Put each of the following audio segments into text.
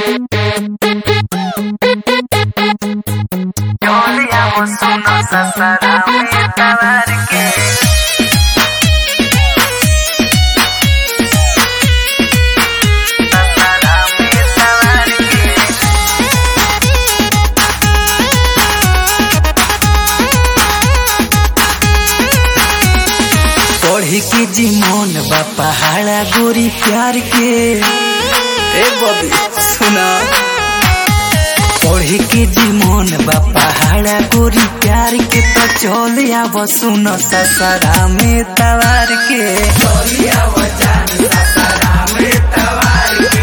Olhamos nossa ferramenta largue Ferramenta largue पढ़े के जी मन बा पहाड़ा गोरी प्यार के ए बबी सुना पढ़े के जी मन बा पहाड़ा गोरी प्यार के तो चल आव सुन ससरा में तवार के चल आव जान ससरा में तवार के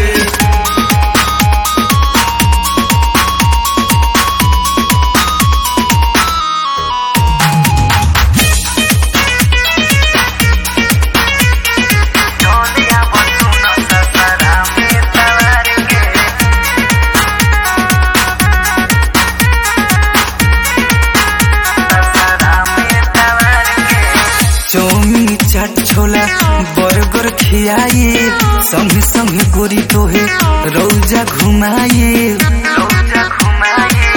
Olhamos nossa ferramenta largue Ferramenta largue chowmein चाट छोला बर्गर खियाए संगे संगे गोरी तोहे रौजा घुमाए Louja घुमाए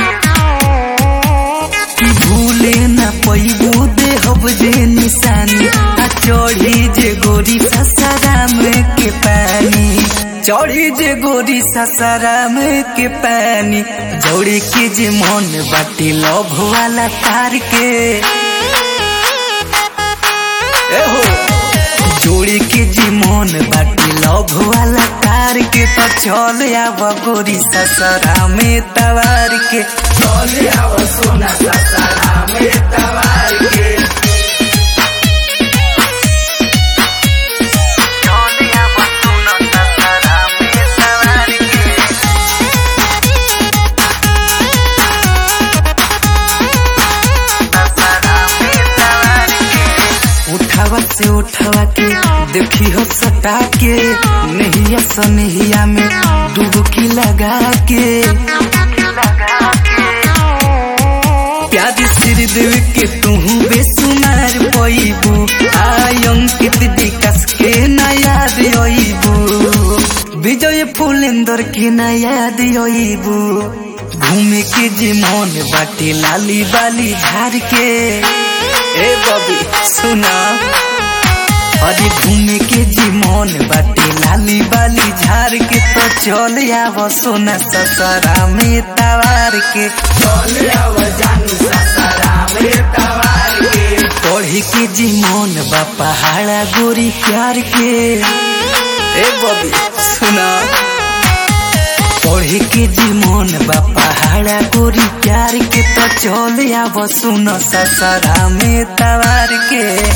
कि भूले न पैबू दे हब जे निशानी आ चढ़ी जे गोरी ससराम के पानी चढ़ी जे गोरी ससराम के पानी जोड़ी के जे मन बाटी लभ वाला तार के ए हो जोड़ी के जी मन बाटी लभ वाला कार के तो चल आव गोरी ससरा में तवार के चल आव सोना ससरा में तवार के Olhamos nossa ferramenta largue Ferramenta largue उठावा से उठावा के देखी हो सटा के नहिया सनहिया में डुबकी लगा के प्यारी सिर देव के तू बेसुमार पैबू आई अंकित विकास के न याद अबू विजय फुलेंदर के न याद अबू घूमे के जे मन बाटे लाली बाली झार के ए बबी सुना अरे घूमे के जी मन बाटे लाली बाली झार के तो चल आव सोना ससरा में तवार के चल आव जानू ससरा में तवार के पढ़े के जी मन बा पहाड़ा गोरी प्यार के ए बबी सुना पढ़े के जी मन बा पहाड़ा गोरी प्यार के तो चल आव सुन ससरा में तवार के